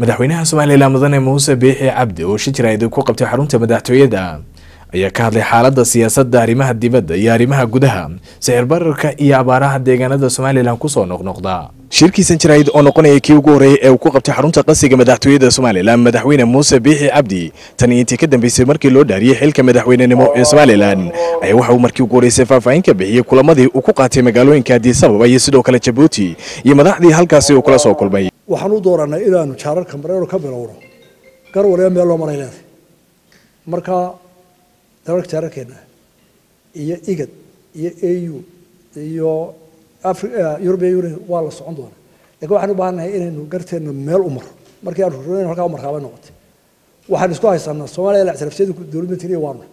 madaxweynaha somalilan mudane muuse biixi cabdi oo shi jirayd ku qabtay xarunta madaxtooyada ayaa ka hadlay xaalada siyaasadda arrimaha dibadda iyo arrimaha gudaha sicir bararka iyo abaaraha deegaanada somalilan kusoo noqnoqda shirkiisan jirayd oo noqonaya kii ugu horreeyay ee uu ku qabtay xarunta qasiga madaxtooyada somalilan madaxweyne muuse biixi cabdi tani intii ka dambeysay markii loo dhaariyey xilka madaxweynenimo ee somalilan ayaa waxa uu markii ugu horreysay faahfaahin ka bixiyey kulamadii uu ku qaatay magaalooyinka addis ababa iyo sidoo kale jabuuti iyo madaxdii halkaasi uu kula soo kulmay waxaan u dooranay inaanu jaararka mareero ka bilowno gar waliba meel loo maray leedahay marka dalalka jaararkeena iyo igad iyo au iyo european union waa la socon doonaa lakin waxaan u baahannahay inaynu garteena meel u maro markii aan rurn halkaa u markaabay noqotay waxaan isku haysanaa soomaaliya lactirafsiyadu dowladda tiriya waanu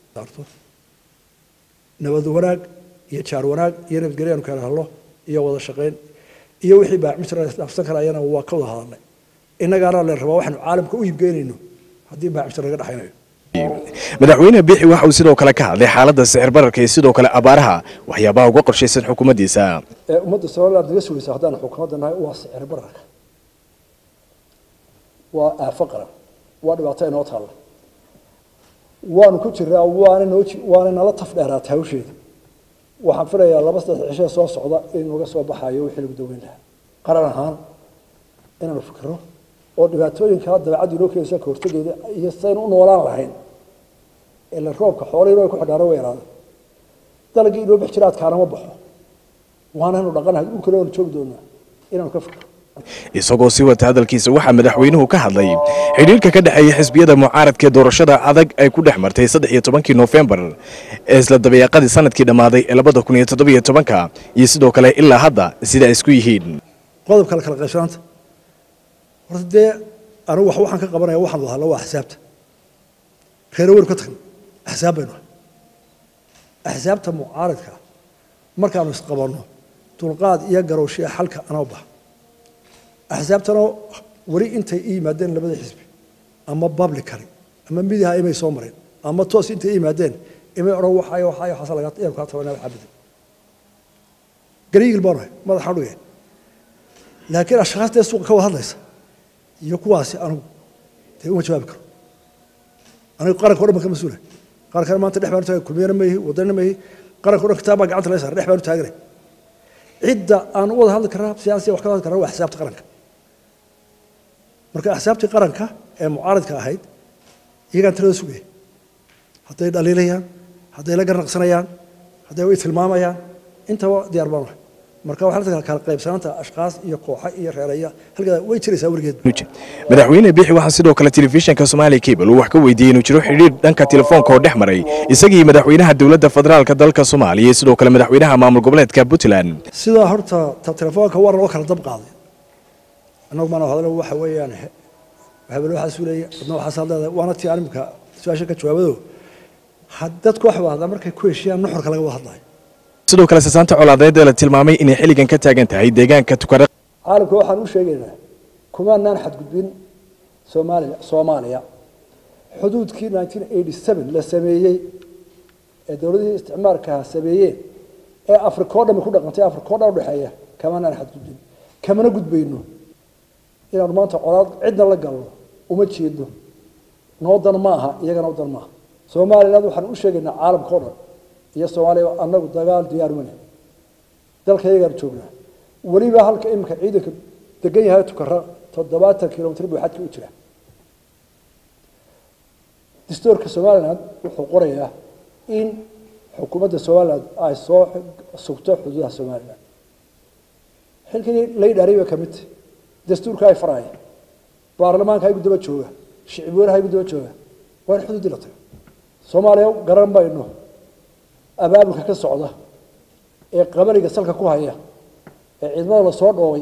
nabad wanaag iyo jaar wanaag iyo nabadgelyo aanu kala hadlo iyo wada shaqayn iyo wixii baacmitra dhaafsan karayana waa ka wada hadalnay innagaana la rabaa waxaanu caalamka u iibgeynayno haddii baacmitra laga dhexaynayo madaxweyne biixi waxa uu sidoo kale ka hadlay xaaladda sicir bararka iyo sidoo kale abaaraha waxyaabaha uga qorshaysan xukuumaddiisa ee ummadda somaliland naga sugaysa haddaan xukuumadda nahay waa sicir bararka waa aafo qaran waa dhibaato inoo taalla waanu ku jiraa waana noo waana nala taf dheeraatay hawsheeda waxaan filayaa laba saddex cishee soo socda in naga soo baxayo wixii lagu daweyn lahaa qaran ahaan inaanu fikiro oo dhibaatooyinka dabeecaddu inoo keenaysa ka hortageeda iyo saynu u noolaan lahayn ila roobka xoolihii inoo ku xidhaaro way yaraada dalagii inoo bix jira adkaana ma baxo waanaynu dhaqanahay dhulkale waanu joogi doonaa inaanu ka fikiro isagoo sii wata hadalkiisa waxaa madaxweynuhu ka hadlay xidhiirka ka dhexeeya xisbiyada mucaaradka ee doorashada adag ay ku dhex martay saddex iyo tobankii noofembar ee isla dabayaaqadii sanadkii dhammaaday ee labada kun iyo toddobiyo tobanka iyo sidoo kale ilaa hadda sida ay isku yihiin qodobka la kala qaybsanaanta horta dee anigu wax waxaan ka qabanaya waxaan wada hadla waa axsaabta reero weynu ka tagna axsaab baynu ahay axsaabta mucaaradka markaanu isqabanno dulqaad iyo garowshiya xalka anoo baxa axsaabtana weli intay i yimaadeen labada xisbi ama publicary ama midiha imay soo mareen ama toos intay i yimaadeen imay odhan waxayo waxayo waxaasa laga iyaanu kaa tabanaa waxaa bedel gariigil baanu ahay madaxaan dhugaya laakiin ashkhaastee suuqa ka wada hadlaysa iyo kuwaasi anigu dee uma jawaabi karo anigu qaranka o dhan baan ka mas-uulahay qarankana maanta dhex baanu taagay kulmiyana ma ihi wadanina ma ihi qaranka o dhan kitaab baa gacanta laga saaray dhex baanu taaganay cidda aan u wada hadli karnaa siyaasiya wax ka hadli karnaa waa axsaabta qaranka marka axsaabtii qaranka ee mucaaradka ahayd iyagaan tirada sugaya hadday dhaliilayaan hadday la garnaqsanayaan hadday way tilmaamayaan intaba diyaar baanu ahay marka waxaa la kala qaybsanaanta ashkaas iyo kooxa iyo reeraya halkaa way jiraysaa weligeed madaxweyne biixi waxaa sidoo kale telefishinka somaali cable uu wax ka weydiiyey inuu jiro xidhiir dhanka telefoonka oo dhex maray isagii madaxweynaha dowladda federaalka dalka soomaaliya iyo sidoo kale madaxweynaha maamul goboleedka puntland sidaa horta ta telefoonka war loo kala dab qaaday annagu maana hadlo waxa weeyaan hebel waxaa suulaya adna waxaas hadleedahay waana tii animka su-aasha ka jawaabado dadku wax wada hadlaa markay ku heshiiyaan nuxurka laga wada hadlayo sidoo kale sasaanta colaadeed ee la tilmaamay inay xilligan ka taagan tahay deegaanka tukare caalamka waxaan u sheegaynaa kumaanaan xadgudbin soomaaliya soomaaliya xuduudkii nineteen eighty seven la sameeyey ee dowladihii isticmaalkaha sameeyeen ee afrika o dhan ku dhaqantay afrika o dhan udhexeeya kamaanaan xadgudbin kamana gudbayno inaanu maanta colaad cidna la galno uma jeedno noo dan ma aha iyagana u dan maaha somaliland waxaan u sheegaynaa caalamka o dhan iyo soomaaliya annagu dagaal diyaar mane dalka iyagaan joognaa weliba halka iminka ciidanka degan yahay tukara toddobaatan kilomitr buu xadka u jira dastuurka somaliland wuxuu qorayaa in xukuumadda somaliland ay soo sugto xuduudaha somaliland xilkii lay dhaaray bay kamid tahay dastuurka ay faraya baarlamaanka igu daba jooga shicib weynaha igu daba jooga waa in xuduudii la tago soomaaliya garan mayno abaabulka ka socda ee qabaliga salka ku haya ee ciidamada lasoo dhoobay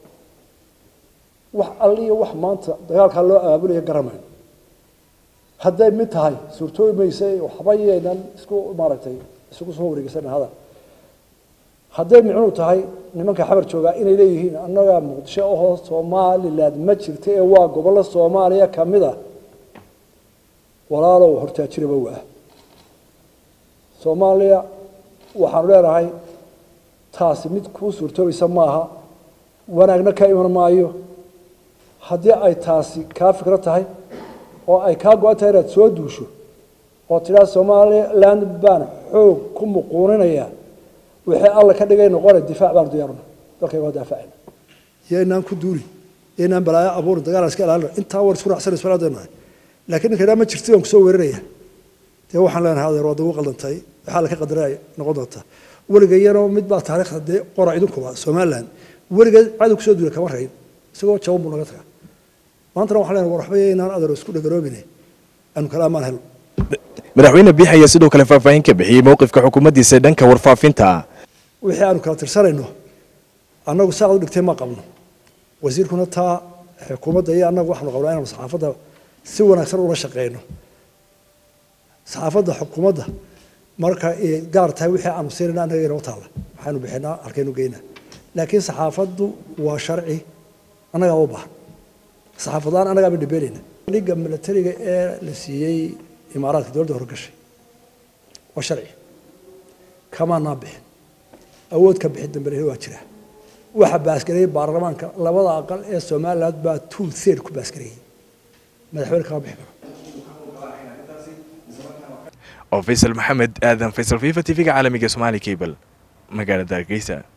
wax alliyo wax maanta dagaalkaa loo abaabulaya garamayno hadday mid tahay suurtoobi mayse waxba yaynan isku maaragtay isugu soo wareegeysana hadal hadday micnuu tahay nimanka xabar joogaa inay leeyihiin annagaa muqdisho ahoo somaliland ma jirta ee waa gobollo soomaaliya kamid a walaalow hortaajiraba waa soomaaliya waxaanu leenahay taasi mid kuu suurtoobaysa maaha wanaagna ka iman maayo haddii ay taasi kaa fikro tahay oo ay kaa go-an tahay inaad soo duusho oo tidhaa somaliland baan xoog ku muquuninaya wixii alla ka dhigay noqona difaac baanu diyaaruna dalkayga waa daafacayna iyo inaan ku duuli iyo inaan balaayo abuurin dagaal iska ilaalina intaa war isku raacsan isfalaadaynu nahay laakiin ninka idhaa ma jirti baan kusoo weeraraya dee waxaan leenahay adeer waad ugu qaldantay waxaa la ka qadaraya noqon doontaa weligayano mid baa taariikhda dee qora idinkuba somaliland weligeed cadow kusoo duula kama rayn isagoo jaban buu naga tagaa maantana waxaan leenahay war waxba inaan adeer isku dhagaroobine aanu kala amaan helno madaxweyne biix ayaa sidoo kale faahfaahin ka bixiyey mowqifka xukuumaddiisa dhanka warfaafinta wixii aanu kala tirsanayno annagu saad u dhigtay ma qabno wasiirkuna taa xukuumadda iyo annagu waxaanu qabnaa inaanu saxaafadda si wanaagsan ula shaqeyno saxaafadda xukuumadda marka ay gaar tahay wixii aanu siinayna annaga inoo taalla waxaanu bixinaa halkaynu geynaa laakiin saxaafaddu waa sharci annagaa u baahan saxaafadlaan annagaa ba dhibeynayna dhiga milatariga ee la siiyey imaaraadka dowladda horgashay waa sharci kamaanaan bixin awood ka bixin dambe waa jira waxa baasgareeyey baarlamaanka labada aqal ee somaliland baa two third ku baasgareeyey madaxweyne kama bixi karo oo faysal maxamed aadan faysal fifa t v-ga caalamiga somaali cable magaalada hargeysa